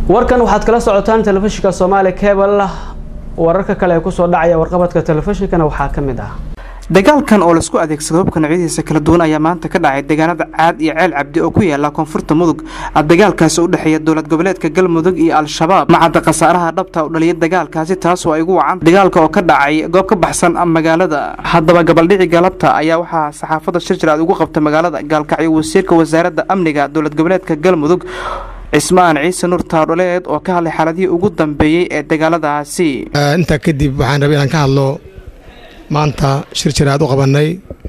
warkan waxaad kala socotaan telefishinka soomaali cebal wararka kale ee kusoo dhacaya warqabadka telefishinkana waxaa ka mid ah dagaalkan oo laisku adeegsado hubka noocyadiisa kala duwan ayaa maanta ka dhacay deegaanada caad iyo ceel cabdi oo ku yaala koonfurta mudug dagaalkaasi u dhexeeya dowlad goboleedka galmudug iyo al-shabaab macadda khasaaraha dhabta u dhaliyay dagaalkaasi taasoo ay ugu wacan dagaalka oo ka dhacay goob ka baxsan magaalada haddaba gabaldhici galabta ayaa waxaa saxaafadda shir jiraad ugu qabta magaalada gaalkacyo wasiirka wasaaradda amniga dowlad goboleedka galmudug cismaan ciise nur taadholeed oo ka hadlay xaaladihii ugu dambeeyey ee dagaaladaasi intaa kadib waxaan rabay inaan ka hadlo maanta shir jiraad u qabannay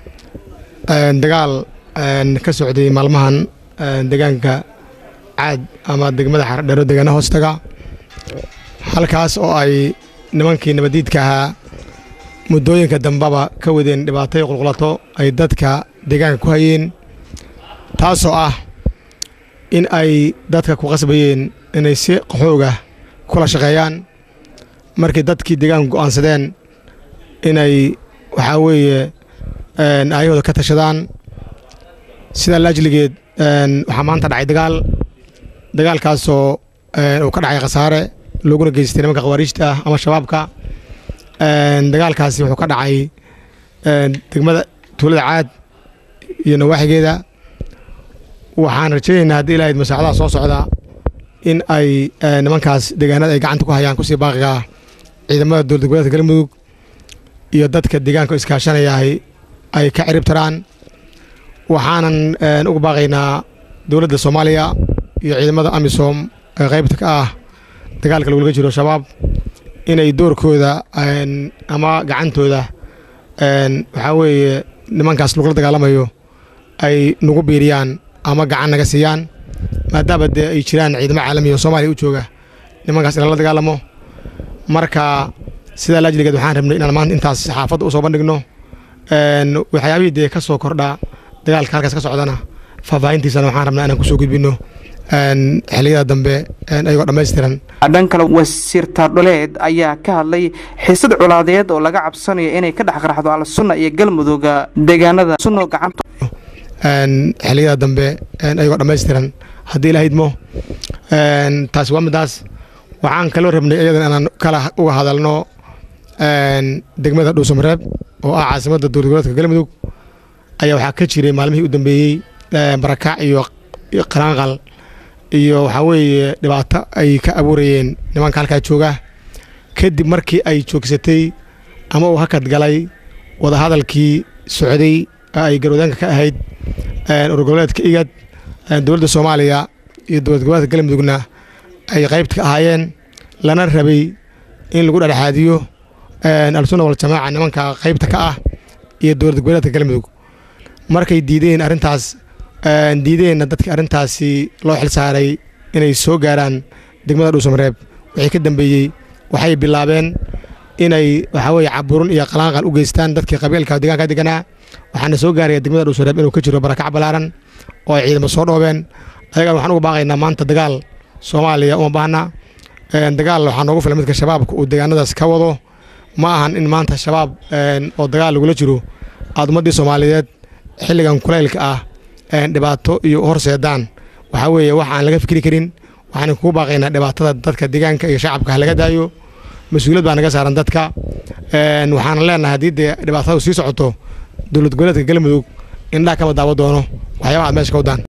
dagaal ka socday maalmahan deegaanka caad ama degmada xardheero deegaana hoostaga halkaas oo ay nimankii nabaddiidka ahaa muddooyinka dambeba ka wadeen dhibaatay qulqulato ay dadka deegaanka ku hayeen taasoo ah in ay dadka ku qasbayeen inay si qaxooga kula shaqeeyaan markii dadkii deegaanka go'aansadeen inay waxaa weeye aayahooda ka tashadaan sidaa laajligeed waxaa maanta dhacay dagaal dagaalkaasoo uu ka dhacay khasaare looguna geystay nimanka khawaariijta ah ama shabaabka dagaalkaasi wuxuu ka dhacay degmada tuulada caad iyo nawaaxigeeda waxaan rajaynaynaa haddii ilahayd masaacadaha soo socda in ay nimankaas deegaanada ay gacanta ku hayaan kusii baaqiga ciidamada dowlad goboleedka galmudug iyo dadka deegaanka iskaashanayahay ay ka cirib taraan waxaanan uga baaqaynaa dowladda soomaaliya iyo ciidamada amisom ee qaybta ka ah dagaalka lagulaga jiro shabaab inay doorkooda ama gacantooda waxaa weeye nimankaas lagula dagaalamayo ay nagu biiriyaan ama gacan naga siiyaan maadaama dee ay jiraan ciidamo caalamiya oo soomaaliya u jooga nimankaas in lala dagaalamo marka sidaa laajligeed waxaan rabnay inaan maanta intaas saxaafadda u soo bandhigno waxyaabihii dee ka soo kordha dagaalka halkaas ka socdana faahfaahintiisana waxaan rabnaa inaan kusoo gudbino xilliyada dambe ayagoo dhammaystiran dhan kale wasiir taardholeed ayaa ka hadlay xiisad colaadeed oo laga cabsanayo inay ka dhex qarxdo al-sunna iyo galmudug deegaanada sunno gacanta xilliyada dambe ayagoo dhammaystiran haddii ila hidmo taasi waa midaas waxaan kaloo rabnay iyadan inaan kala uga hadalno degmada dhuusamareeb oo ah caasimadda dowlad goboleedka galmudug ayaa waxaa ka jiray maalmihii u dambeeyey barakac iyo qaraanqal iyo waxaa weeye dhibaato ay ka abuurayeen nimanka halkaa jooga kadib markii ay joogsatay ama uu hakad galay wadahadalkii socday ay garwadaanka ka ahayd urur goboleedka igad dowladda soomaaliya iyo dowlad goboleedka galmudugna ay qaybta ka ahaayeen lana rabay in lagu dhexdhexaadiyo al-sunna waljamaaca nimanka qaybta ka ah iyo dowlad goboleedka galmudug markay diideen arrintaas diideenna dadkii arrintaasi loo xil saaray inay soo gaaraan degmada dhuusamareeb wixii ka dambeeyey waxay bilaabeen inay waxaa weeye caburun iyo qalaanqal u geystaan dadkii qabiilka deegaanka deganaa waxaana soo gaaraya degmada dhuusamareeb inuu ka jiro barakac ballaaran oo ay ciidamo soo dhoobeen ayagan waxaan uga baaqaynaa maanta dagaal soomaaliya uma baahna dagaal waxaa noogu filan midka shabaabka uu deegaanadaas ka wado ma ahan in maanta shabaab oo dagaal lagula jiro aad ummaddii soomaaliyeed xilligan kulaylka ah dhibaato iyo horseedaan waxaa weeye wax aan laga fikri karin waxaan kugu baaqaynaa dhibaatada dadka deegaanka iyo shacabka ha laga daayo mas-uuliyad baa naga saaran dadka waxaana leenahay haddii dee dhibaatadu sii socoto dowlad goboleedka galmudug indhaha kama daawo doono waxyaabaha aad meesha ka wadaan